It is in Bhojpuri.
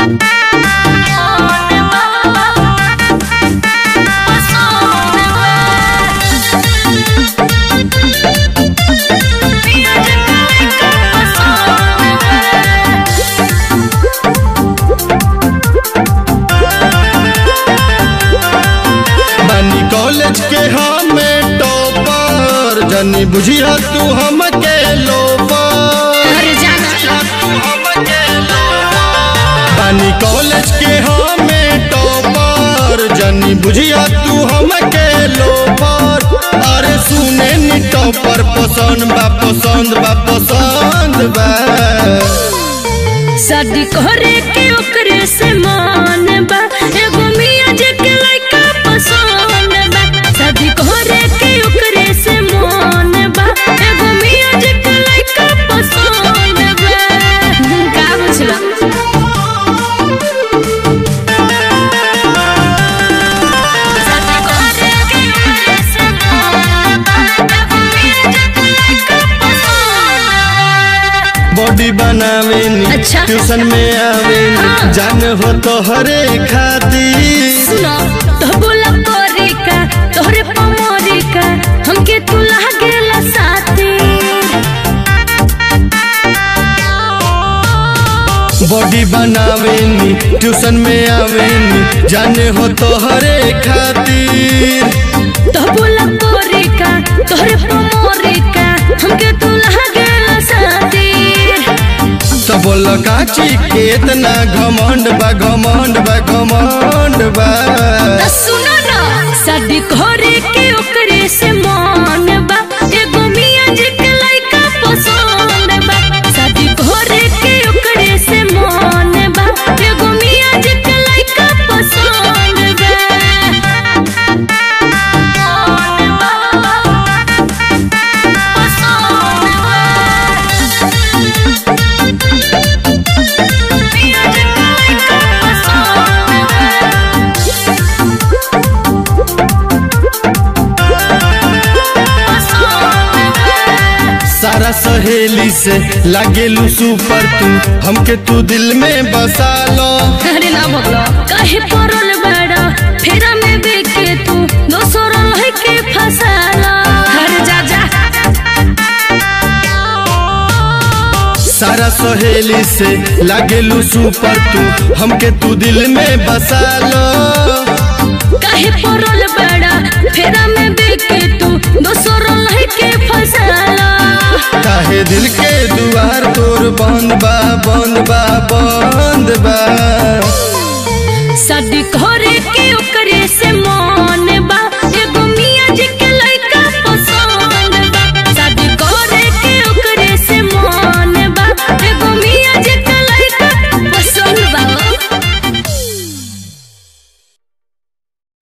बानी कॉलेज के हमें टॉपर जनी बुझिया तू हमके लोपर अरे जाना बानी कॉलेज के हमें टॉपर जनी बुझिया तू हमके लोपर अरे सुने नी टॉपर पसंद बा पसंद बा पसंद बा शादी करे के ओकरे से मान बा एगो मियाँ जे के लइका पसंद बा शादी करे के ओकरे से मान बा एगो मियाँ जे के लइका पसंद बा का बुझला शादी करे के ओकरे से मान बा एगो मियाँ जे के लइका पसंद बा बॉडी बनावे नी अच्छा। ट्यूशन में आवे नी हाँ। जान हो तो हरे खातिर सुनो तो बोला कोरिका तोहरे पमोरिका हमके तू लागेला साथी बॉडी बनावे नी ट्यूशन में आवे नी जाने हो तो हरे खातिर तो बोला कोरिका तोहरे पमोरिका हमके तू लागेला साथी तो बोल काची के इतना घमंड बा घमंड बा घमंड बा तो सुनो ना शादी करे के ओकरे से मान बा एगो मियाँ जी के लइका पसंद बा शादी करे के ओकरे से मान बा एगो मियाँ जी के लइका पसंद बा पसंद बा मियाँ जी के लइका पसंद बा सारा सहेली से लागेलू सुपर तू हमके तू दिल में बसा लो अरे ना भगलो काहे परल बड़ा फेरा में बेके तू दोसर लह के फसाला अरे जा जा सारा सहेली से लागेलू सुपर तू हमके तू दिल में बसा लो काहे परल बड़ा फेरा में बेके तू दोसर लह के फसाला काहे दिल के दुआर तोर बंद बा बंद बा बंद बा शादी करे